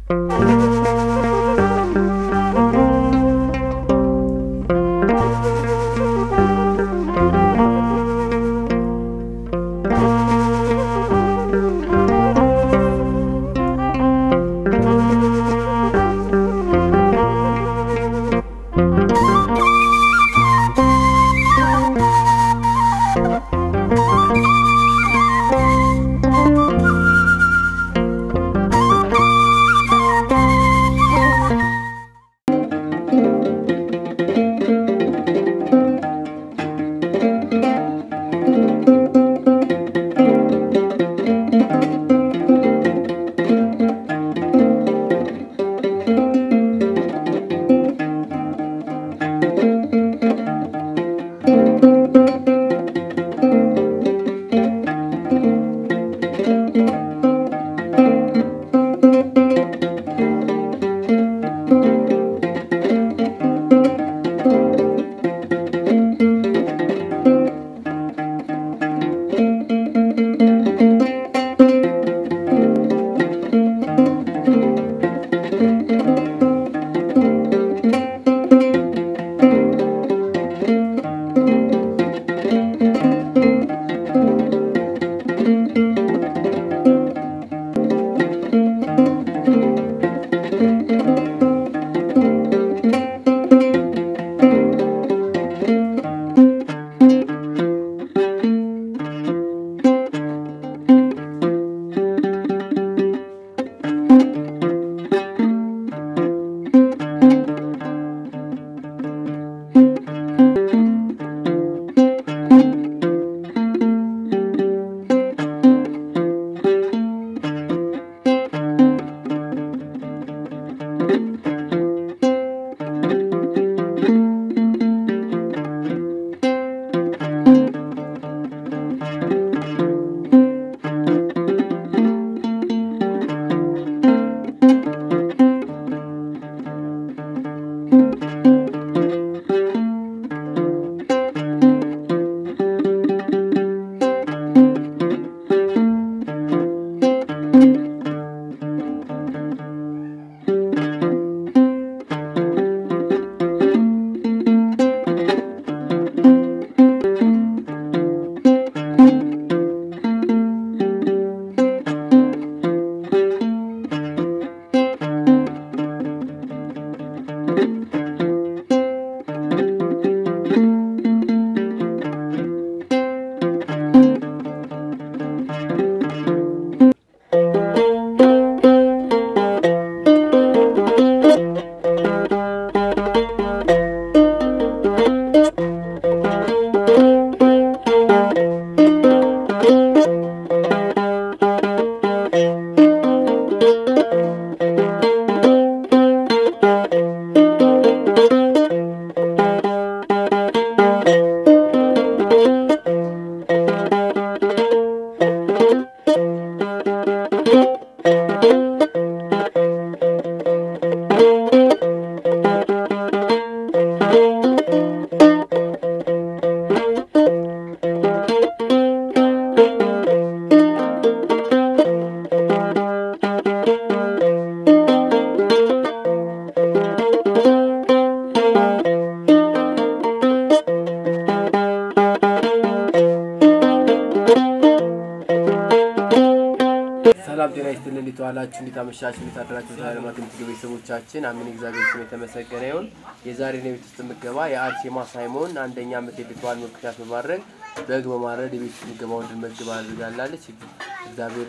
ሰላም ጤና ይስጥልን። እንዴት ዋላችሁ? እንዴት አመሻችሁ? እንዴት አደራችሁ? ለዓለማት የምትገቡ ቤተሰቦቻችን አሜን። እግዚአብሔር ስም የተመሰገነ ይሁን። የዛሬን የቤት ውስጥ ምገባ የአርሴማ ሳይሞን አንደኛ ዓመት የልደት በዓል ምክንያት በማድረግ በግ በማረድ የቤት ውስጥ ምገባውን እንድንመግብ አድርጋላለች። እግዚአብሔር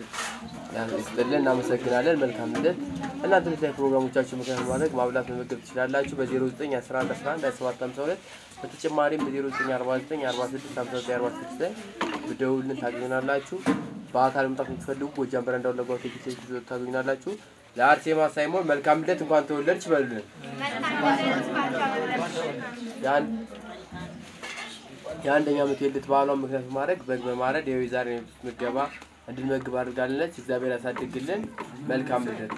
ይስጥልን፣ እናመሰግናለን። መልካም ልደት። እናንተ የተለያዩ ፕሮግራሞቻችሁ ምክንያት በማድረግ ማብላት መመገብ ትችላላችሁ። በ09111152 በተጨማሪም በ0949465946 ላይ ብደውልን ታገኙናላችሁ። በአካል መምጣት የምትፈልጉ ጎጃም በረንዳው ለጓው ቴክስ ታገኙናላችሁ። ለአርሴማ ሳይሞን መልካም ልደት፣ እንኳን ተወለድሽ በሉልን። የአንድ- የአንደኛ ዓመት የልደት በዓሏን ምክንያት በማድረግ በግ በማረድ የው ዛሬ ምገባ እንድንመግብ አድርጋለች። እግዚአብሔር ያሳድግልን። መልካም ልደት።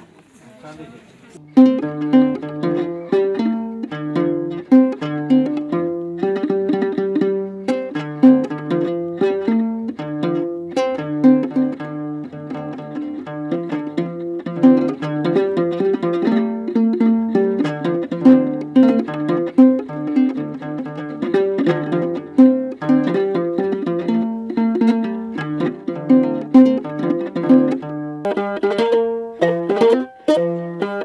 ነው።